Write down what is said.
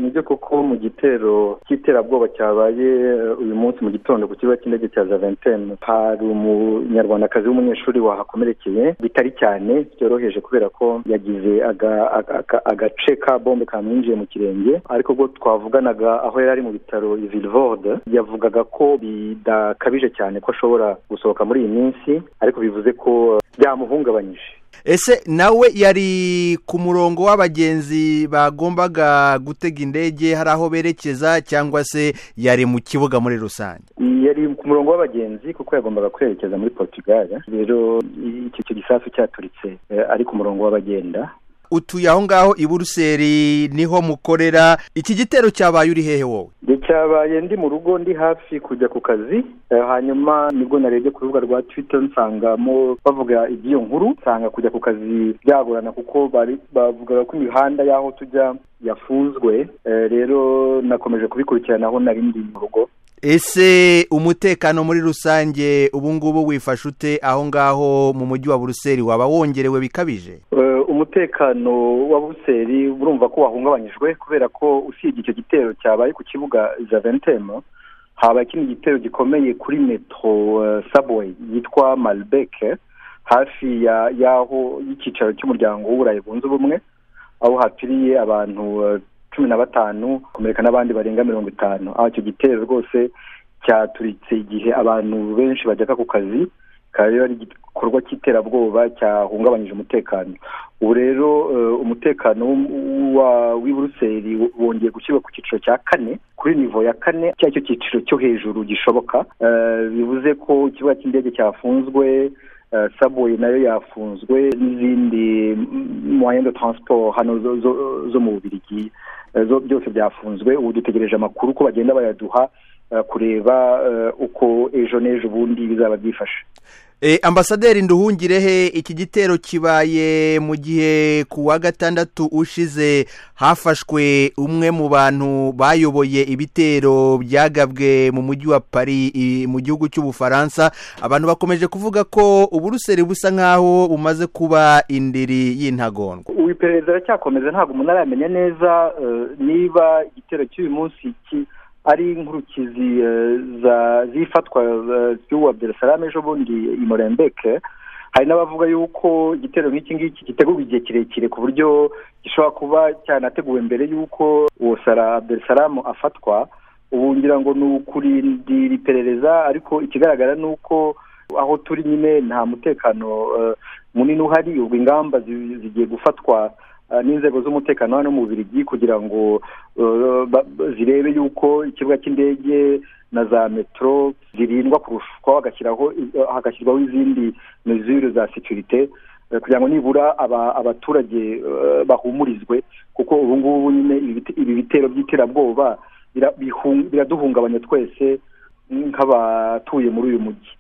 nibyo koko mu gitero cy'iterabwoba cyabaye uyu munsi mu gitondo ku kibuga cy'indege cya javentene hari umunyarwandakazi w'umunyeshuri wahakomerekeye bitari cyane byoroheje kubera ko yagize agace ka bombe kamwinjiye mu kirenge ariko ubwo twavuganaga aho yari ari mu bitaro vilvorde yavugaga ko bidakabije cyane ko ashobora gusohoka muri iyi minsi ariko bivuze ko byamuhungabanyije ese nawe yari ku murongo w'abagenzi bagombaga gutega indege hari aho berekeza cyangwa se yari mu kibuga muri rusange yari ku murongo w'abagenzi kuko yagombaga kwerekeza muri portugal rero icyo gisasu cyaturitse ari ku murongo w'abagenda utuye aho ngaho i buruseli niho mukorera iki gitero cyabaye uri hehe wowe cyabaye ndi mu rugo ndi hafi kujya ku kazi hanyuma nibwo narebye ku rubuga rwa twita nsangamo bavuga iby'iyo nkuru nsanga kujya ku kazi byagorana kuko bavugaga ko imihanda y'aho tujya yafunzwe rero nakomeje kubikurikirana aho nari ndi mu rugo ese umutekano muri rusange ubu ngubu wifashe ute aho ngaho mu mujyi wa buruseli waba wongerewe bikabije umutekano wa buseri urumva ko wahungabanyijwe kubera ko usibye icyo gitero cyabaye ku kibuga javentemo habaye ikindi gitero gikomeye kuri metro subway yitwa malibeke hafi y'aho y'icyicaro cy'umuryango w'uburayi bunze ubumwe aho hapfiriye abantu cumi na batanu komereka n'abandi barenga mirongo itanu aho icyo gitero rwose cyaturitse igihe abantu benshi bajyaga ku kazi rero ari igikorwa cy'iterabwoba cyahungabanyije umutekano ubu rero umutekano w'i buruseli wongeye gushyirwa ku cyiciro cya kane kuri nivo ya kane cyari cyo cyiciro cyo hejuru gishoboka bivuze ko ikibuga cy'indege cyafunzwe sabuye nayo yafunzwe n'izindi mwanya taransiporo hano zo mu bubirigi byose byafunzwe ubu dutegereje amakuru ko bagenda bayaduha kureba uko ejo n'ejo bundi bizaba byifashe ambasaderi nduhungirehe iki gitero kibaye mu gihe ku wa gatandatu ushize hafashwe umwe mu bantu bayoboye ibitero byagabwe mu mujyi wa pari mu gihugu cy'ubufaransa abantu bakomeje kuvuga ko uburuseri busa nk'aho bumaze kuba indiri y'intagondwa iperereza aracyakomeza ntabwo umuntu aramenya neza niba igitero cy'uyu munsi ari inkurikizi z'ifatwa ry'uwa abdelasalame ejo bundi i morembeke hari n'abavuga yuko igitero nk'iki ngiki gitegurwa igihe kirekire ku buryo gishobora kuba cyanateguwe mbere y'uko uwo sara abdelasalame afatwa ubu ngira ngo ni ukurindira iperereza ariko ikigaragara ni uko aho turi nyine nta mutekano munini uhari ubwo ingamba zigiye gufatwa n'inzego z'umutekano hano mu Bubiligi kugira ngo zirebe yuko ikibuga cy'indege na za metero zirindwa kurushwa hagashyirwaho izindi mezure za sekirite kugira ngo nibura abaturage bahumurizwe kuko ubu ngubu nyine ibi bitero by'iterabwoba biraduhungabanya twese nk'abatuye muri uyu mujyi